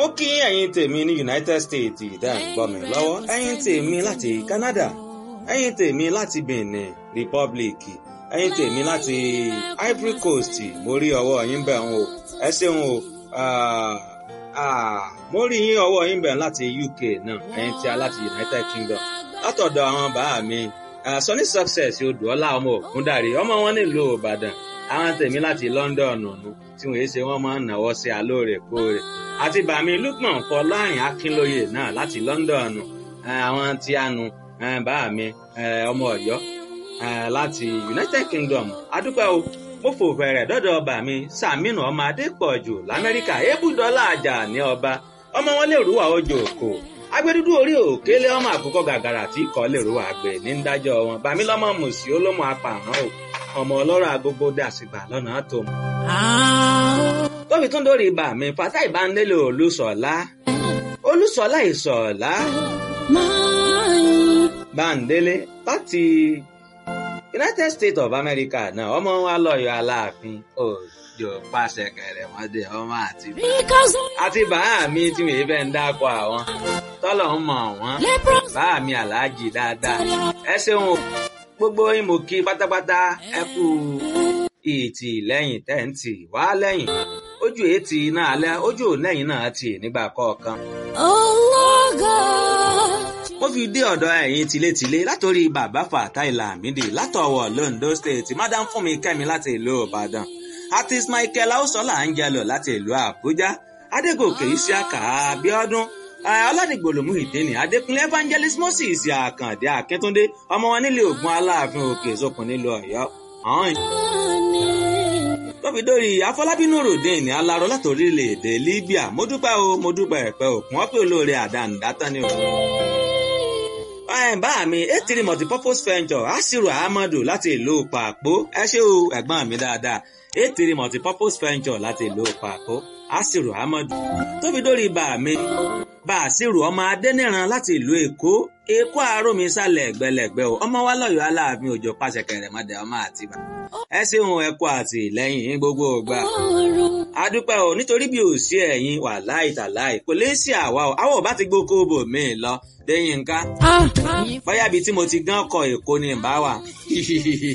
mo kí ẹ̀yin tèmi ní United States ìdá ìgbọ́ mi lọ́wọ́ ẹ̀yin tèmi láti Canada ẹ̀yin tèmi láti Benin Republic ẹ̀yin tèmi láti Ivory Coast mo rí ọwọ́ yín bẹ̀ ń o ẹ ṣeun o mo rí yín ọwọ́ yín bẹ̀ láti UK náà ẹ̀yin tí a láti United Kingdom látọ̀dọ̀ àwọn bàá mi Sunny Success odùọ́lá ọmọ ògúndàrí ọmọ wọn nílùú Ìbàdàn àwọn tèmi láti London ọ̀nà tí wọ́n ṣe wọ́n máa ń náwó sí alóòrèkóòrè àti bàmí Lukman Fọlárin Akínlóye náà láti London àwọn tí a nu bàmí ọmọ Ọ̀yọ́ láti United Kingdom adúpẹ́ o mo fò fẹ̀rẹ̀ dọ́dọ̀ bàmí Sàmínú ọmọ Adépọ̀jù l'Amẹ́ríkà ebúdọ́lá àjà ní ọba ọmọ wọn lè rúwà ojú òkò agbẹdúdú orí òkèlè ọmọ àkókò gàgàrà tí kò lè rúwà àgbẹ̀ ní dájọ́ wọn bàmí lọ́mọ mùsí olómọ apààrọ̀ o ọmọ ọlọ́rọ̀ agogo dàsìgbà lọ́nà tó mọ̀. tóbi tún dórí ibà mi fata ìbánilélò olùsọ̀lá olùsọ̀lá ìsọ̀lá báńdélé láti United States of America náà ọmọ wa lọ́yọ̀ aláàfin òjò pàṣẹ kẹrẹ wọn dé ọmọ àti bá àti bàá mi tí mi fẹ́ ń dákọ̀ àwọn tọ́lọ̀ ń mọ̀ wọ́n bàá mi aláàjì dáadáa ẹ ṣeun o gbogbo yín mo kí pátápátá ẹ kú ìtì lẹ́yìn tẹ́ǹtì wá lẹ́yìn ojú ètì náà alẹ́ ojú lẹ́yìn náà tì nígbà kọ̀ọ̀kan. mo fi dé ọ̀dọ̀ ẹ̀yin tilétilé látòrí bàbá Fatai Lamidi látọ̀wọ̀ Londo State madam Fúnmi Kẹ́mi láti ìlú Ìbàdàn artist Michael Ausola Angelo láti ìlú Àbújá Adégòkè Isiaka Abíọ́dún ọlọ́dìgbòlòmù ìdíni adékúnlé evangelist moses àkàndé akíntúndé ọmọ wọn nílé ògùn aláàfin òkè ìsopọ̀ nílùú ọ̀yọ́ ọ̀hún. tóbi dórí afọlábínú ròdìn ní aláró láti orílẹ̀-èdè libya mo dúpẹ́ o mo dúpẹ́ ẹ̀pẹ́ òkun wọ́n pè olóore àdánidátán ni o. bá mi etiri multipurpose venture asiru ahmadu láti ìlú pàpó ẹ ṣé o ẹ̀gbọ́n mi dáadáa etiri multipurpose venture láti ìlú pàpó asiru ahmadu tóbi dórí bá mi bàṣírù ọmọ adẹ́nìran láti ìlú èkó èkó àárọ̀mí sálẹ̀ ẹ̀gbẹ́lẹ̀gbẹ́ o ọmọ wa lọ́yọ̀ọ́ aláàfin òjò pàṣẹ kẹrẹ̀mọdé ọmọ àtibá ẹ ṣeun ẹ kú àtìlẹ́yìn gbogbo ògbà adúpẹ́ o nítorí bí ò sí ẹ̀yin wà láì tàláì kò lè sí àwa o àwọn ò bá ti gbókó bò mí lọ lẹ́yìn nǹkan bóyá ibi tí mo ti gán kọ èkó ni ìbá wà